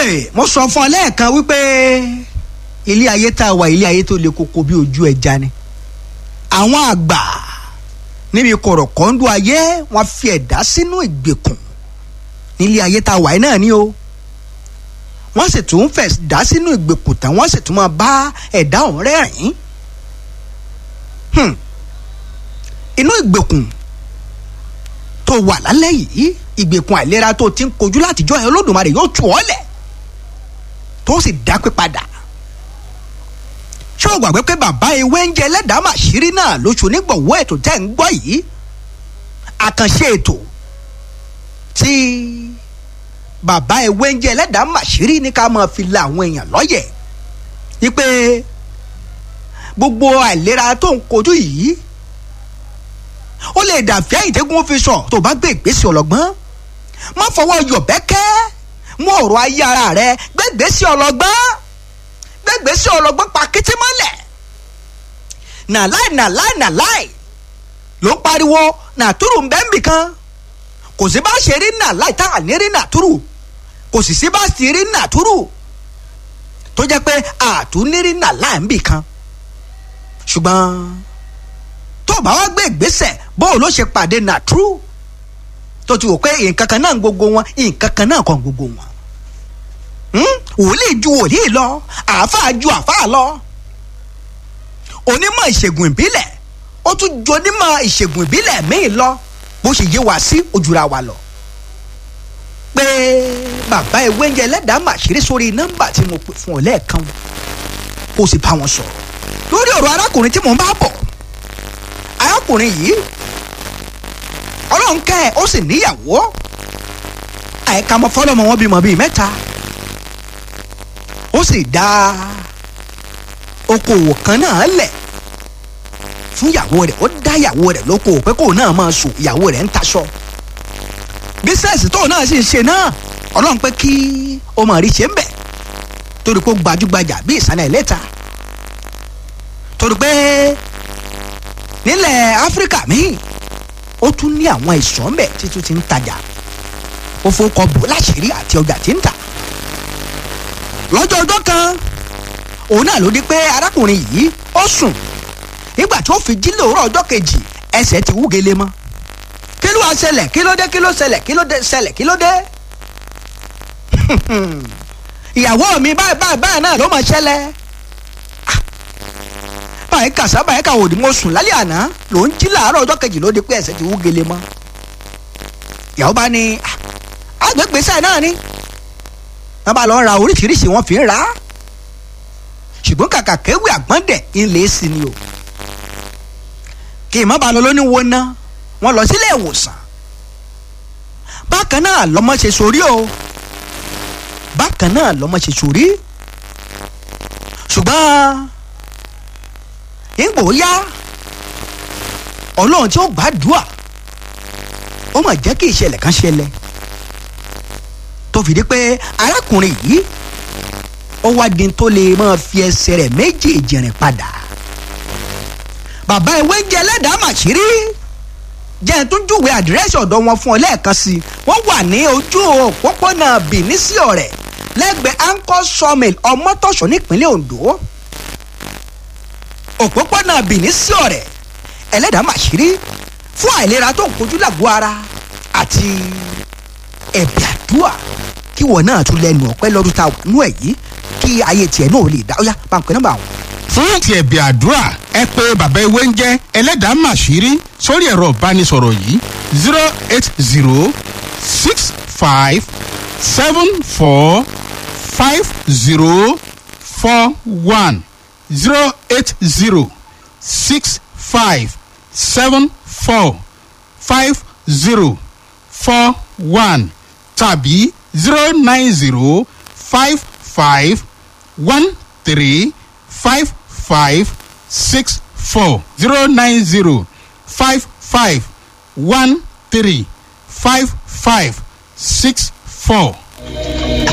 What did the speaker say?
Hey, mo sọ fún ọ lẹ́ẹ̀kan wípé ilé ayé tá a wà ilé ayé tó le koko bí ojú ẹja ni àwọn àgbà níbi kọ̀rọ̀kọ́ńdú ayé wọ́n fi ẹ̀dá sínú ìgbèkùn nílé ayé tá a wà yìí náà ni o wọ́n sì tún fẹ̀ dá sínú ìgbèkùn tán wọ́n sì tún máa bá ẹ̀dá ọ̀hún rẹ́rìn-ín Hmm. inú ìgbèkùn tó wà lálẹ́ yìí ìgbèkùn àìlera tó ti ń kojú látijọ́ ẹ̀ olódùmarè yóò tù ọ́ lẹ̀ tó sì dápé padà ṣé o gbàgbé pé bàbá ewé ń jẹ ẹlẹ́dàá màṣírí náà lóṣù nígbọ̀wọ́ ètò tẹ́ ń gbọ́ yìí àkànṣe ètò tí bàbá ewé ń jẹ ẹlẹ́dàá màṣírí ní ká máa fi la àwọn èèyàn lọ́yẹ̀ wípé gbogbo àìlera tó ń kojú yìí ó lè dàfẹ́ ìdẹ́gun fi sọ tó bá gbé ìgbésẹ̀ ọlọ́gbọ́n má fọwọ́ yọ̀bẹ́kẹ́ mú ọ̀rọ̀ ayé ara rẹ gbẹ́gbẹ́sẹ̀ ọlọ́gbọ́n gbẹ́gbẹ́sẹ̀ ọlọ́gbọ́n pa kété mọ́lẹ̀ nàláì nàláì nàláì ló ń pariwo nàtúrù ń bẹ́ ń bì kan kò sí bá ṣe rí nàláì tá à ní rí nàtúrù kò sì sí bá sì rí nàtúrù tó jẹ́ pé àtúnírí nàláì ń bì kan ṣùgbọ́n tó o bá wá gbé ìgbésẹ̀ bó o ló ṣe pàdé nàtúrù tó ti wò pé nǹkan kan náà ń gbogbo wọn nǹkan kan náà kàn gbogbo wọn wòlíì ju wòlíì lọ àáfàá ju àáfàá lọ onímọ̀ ìṣègùn ìbílẹ̀ ó tún ju onímọ̀ ìṣègùn ìbílẹ̀ míì lọ bó ṣe yé wa sí ojúra wa lọ pé bàbá ewé ń jẹ ẹlẹ́dàá màṣírí sórí nọ́mbà tí mo pè fún ọ lẹ́ẹ̀kan kó o sì bá wọn sọ̀rọ̀ lórí ọ̀rọ̀ arákùnrin tí mò ń bá bọ̀ arákùnrin yìí ọlọ́run kẹ́ ẹ̀ ó sì níyàwó àìka mọ́ fọlọ́mọ wọn bímọ bíi mẹ́ta ó sì dá okòwò kan náà lẹ̀ fún ìyàwó rẹ̀ ó dá ìyàwó rẹ̀ lókòwò pé kóun náà máa sùn ìyàwó rẹ̀ ń taṣọ bísẹ̀sì tóun náà sì ń ṣe náà ọlọ́run pé kí o mọ̀ rí ṣe ń bẹ̀ torí pé ó gbajúgbajà bí ìsàlẹ̀ ìlẹ́ta torí pé nílẹ̀ áfíríkà míì ó tún ní àwọn ìsọ̀ ń bẹ̀ títún ti ń tajà ó fowókọ bò láṣìírí àti ọjà tí ń tà lọ́jọ́ ọjọ́ kan òun náà ló di pé arákùnrin yìí ó sùn nígbà tí ó fi jí lóòrọ̀ ọjọ́ kejì ẹsẹ̀ ti wúgele mọ́ kí ló wá ṣẹlẹ̀ kí ló dé kí ló ṣẹlẹ̀ kí ló dé ṣẹlẹ̀ kí ló dé ìyàwó mi báyìí báyìí báyìí náà ló máa ṣẹlẹ̀ báyìí kàṣá báyìí kà òdì mo sùn lálẹ́ àná ló ń jí làárọ̀ ọjọ́ kejì ló di pé ẹsẹ̀ ti wúgele mọ́ ìyàwó bá ní agbègbè sáà náà ni wọ́n bá lọ ra oríṣiríṣi wọ́n fi ń ra ṣùgbọ́n kàkà kéwì àgbọ̀ndẹ̀ ńlẹ̀ sí ni o kì í má ba lọ lóní wo ná wọ́n lọ sílé ìwòsàn bákan náà lọ́mọ ṣe sórí o bákan náà lọ́mọ ṣe sórí ṣùgbọ́n ìgbò yá ọlọ́run tí ó gbàdúrà ó mà jẹ́ kí ìṣẹ̀lẹ̀ kan ṣẹlẹ̀ tó fìdí pé arákùnrin yìí ó wá di tó lè máa fi ẹsẹ̀ rẹ̀ méjèèjì rìn padà bàbá ìwé ń jẹ ẹlẹ́dàá màṣírí jẹ́ tó júwe àdírẹ́sì ọ̀dọ̀ wọn fún ọ lẹ́ẹ̀kan sí i wọ́n wà ní ojú òpópónà Benin sí ọ̀rẹ́ lẹ́gbẹ̀ẹ́ anchor sawmill ọmọtọ̀ṣọ́ nípínlẹ̀ Ondo òpópónà Benin sí ọ̀rẹ́ ẹlẹ́dàá màṣírí fún àìlera tó ń kojú làgọ́ ara àti ẹ̀bẹ̀ àdúrà kí wọ́n náà tún lẹ́nu ọ̀pẹ́ lọ́dún tá a wà nú ẹ̀ yìí kí ayé tiẹ̀ náà lè dá ó yá pàǹpẹ́ nọ́mbà wọn. fún ti ẹ̀bẹ̀ àdúrà ẹ pé bàbá ewé ń jẹ́ ẹlẹ́dàá màṣírí sórí ẹ̀rọ ìbánisọ̀rọ̀ yìí zero eight zero six five seven four five zero four one zero eight zero six five seven four five zero four one tàbí zero nine zero five five one three five five six four zero nine zero five five one three five five six four.